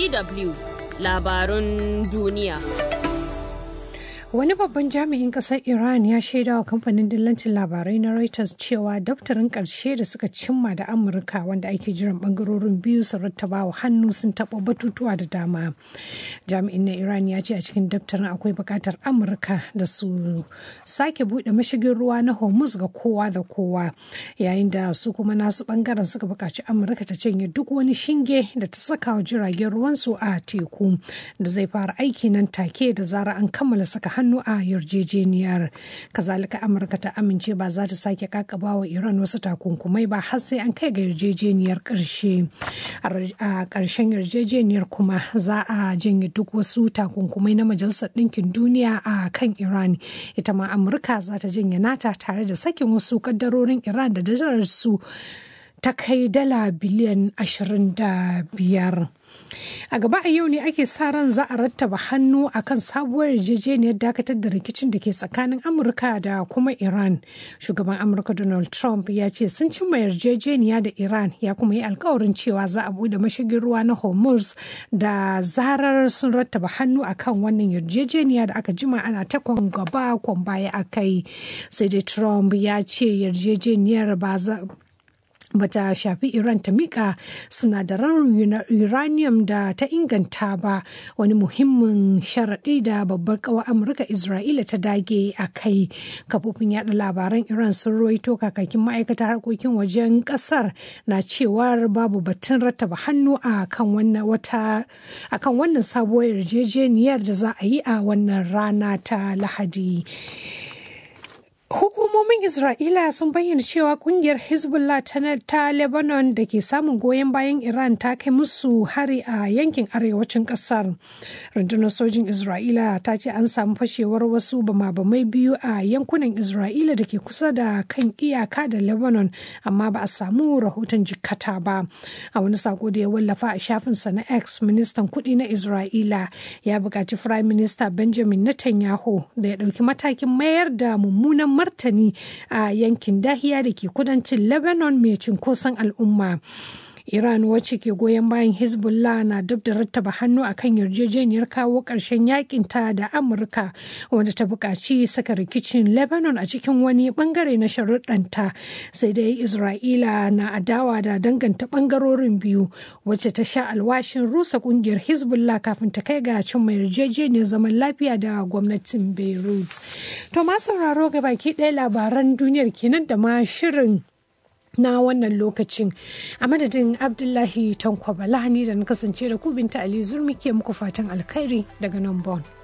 DW labarun duniya. Wani babban jami'in ƙasar Iran ya shaida wa kamfanin dillancin labarai na Reuters cewa daftarin ƙarshe da suka cimma da Amurka wanda ake jiran bangarorin biyu su rattaba wa hannu sun taɓa batutuwa da dama. Jami'in na Iran ya ce a cikin daftarin akwai buƙatar Amurka da su sake buɗe mashigin ruwa na Hormuz ga kowa da kowa yayin da su kuma nasu bangaren suka buƙaci Amurka ta canye duk wani shinge da ta saka wa jiragen ruwansu a teku da zai fara aiki nan take da zara an kammala saka hannu a yarjejeniyar kazalika amurka ta amince ba za ta sake kakaba wa iran wasu takunkumai ba har sai an kai ga yarjejeniyar karshe a karshen yarjejeniyar kuma za a janye duk wasu takunkumai na majalisar ɗinkin duniya a kan iran ita ma amurka za ta janye nata tare da sakin wasu kaddarorin iran da dajarar su ta kai dala biliyan 25 a gaba a yau ne ake sa ran za a rattaba hannu akan sabuwar yarjejeniyar dakatar da rikicin da ke tsakanin amurka da kuma iran shugaban amurka donald trump ya ce sun cimma yarjejeniya da iran ya kuma yi alkawarin cewa za a bude mashigin ruwa na hormuz da zarar sun rattaba hannu akan wannan yarjejeniya da aka jima ana ta kwan gaba kwan baya a kai sai dai trump ya ce yarjejeniyar ba za bata shafi Iran ta mika sinadaran uranium da ta inganta ba wani muhimmin sharaɗi da babbar ƙawar Amurka Isra'ila ta dage a kai. Kafofin yada labaran Iran sun roito kakakin ma'aikatar harkokin wajen ƙasar na cewar babu batun rattaba hannu a kan wannan wata a kan wannan sabuwar yarjejeniyar da za a yi a wannan rana ta Lahadi. Hukumomin Isra'ila sun bayyana cewa kungiyar Hezbollah ta Lebanon da ke samun goyon bayan Iran ta kai musu hari a yankin arewacin kasar. Rundunar sojin Isra'ila ta ce an samu fashewar wasu bama-bamai biyu a yankunan Isra'ila da ke kusa da kan iyaka da Lebanon amma ba a samu rahoton jikkata ba. A wani sako da ya wallafa a shafinsa na X, ministan kuɗi na Isra'ila ya buƙaci Firayim Minista Benjamin Netanyahu da ya ɗauki matakin mayar da mummunan martani a yankin dahiya da ke kudancin lebanon mai cunkoson al'umma iran wacce ke goyon bayan hezbollah na dab da rattaba hannu akan yarjejeniyar kawo ƙarshen yakin ta da amurka wanda ta buƙaci saka rikicin lebanon a cikin wani bangare na sharuɗanta sai dai isra'ila na adawa da danganta bangarorin biyu wacce ta sha alwashin rusa ƙungiyar hezbollah kafin ta kai ga cimma yarjejeniyar zaman lafiya da gwamnatin beirut to ma sauraro ga baki ɗaya labaran duniyar kenan da ma shirin na wannan lokacin a madadin abdullahi tankwabala ni da na kasance da ku binta ali zurmi ke muku fatan alkhairi daga nan bon